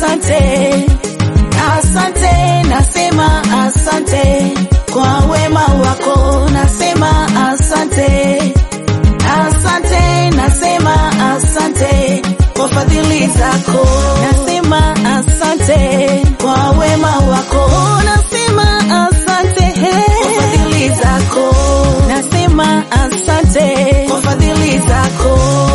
asante, asante, nasema asante kwa wema wako, nasema asante, asante, nasema asante kwa fadhili zako, nasema asante kwa wema wako, nasema asante kwa fadhili zako, nasema asante kwa fadhili zako.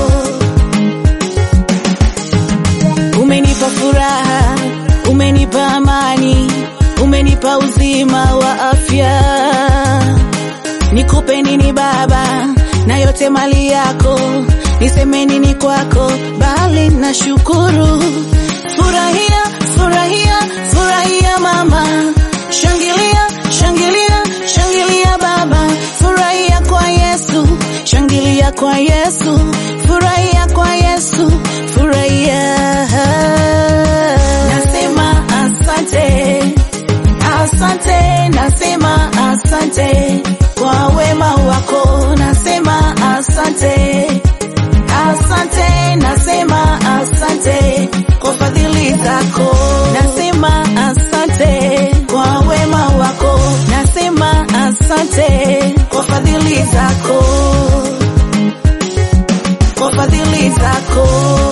Umenipa furaha, umenipa amani, umenipa uzima wa afya. Nikupe nini Baba, na yote mali yako, niseme nini kwako, bali na shukuru. Furahia, furahia, furahia mama, shangilia, shangilia, shangilia baba, furahia kwa Yesu, shangilia kwa Yesu, furahia kwa Yesu, furahia. Nasema asante, asante, nasema asante kwa wema wako, nasema asante, asante, nasema asante kwa fadhili zako, nasema asante kwa wema wako, nasema asante kwa fadhili zako, kwa fadhili zako.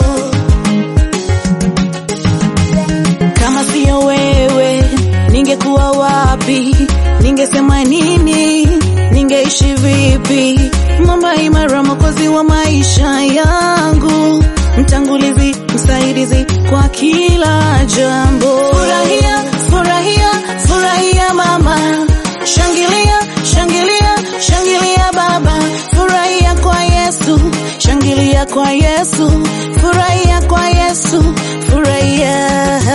Kama siyo wewe, ningekuwa wapi? Ningesema nini? Ningeishi vipi? Mwamba imara, mwokozi wa maisha yangu, mtangulizi, msaidizi kwa kila jambo. Furahia, furahia, furahia mama, shangilia, shangilia, shangilia baba, furahia kwa Yesu, shangilia kwa Yesu, furahia kwa Yesu, furahia.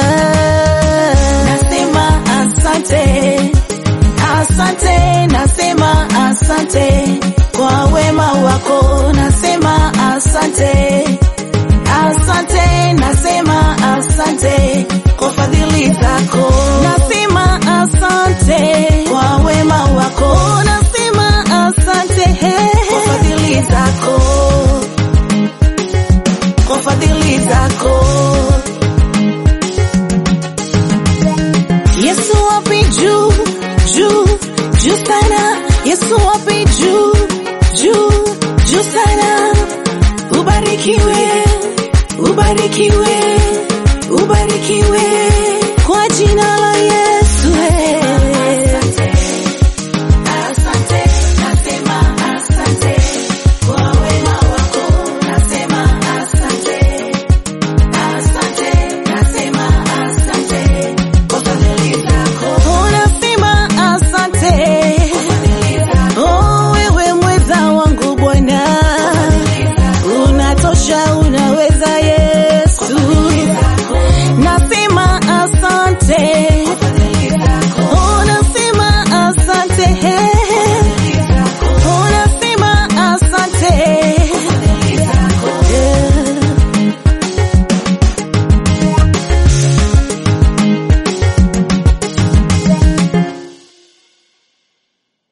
Nasema asante, asante, nasema asante kwa wema wako, nasema asante, asante, nasema asante kwa fadhili zako, nasema asante kwa wema wako, nasema asante kwa fadhili zako, kwa fadhili zako. Yesu wapi juu juu juu sana, Yesu wapi juu juu juu sana. Ubarikiwe, ubarikiwe, ubarikiwe.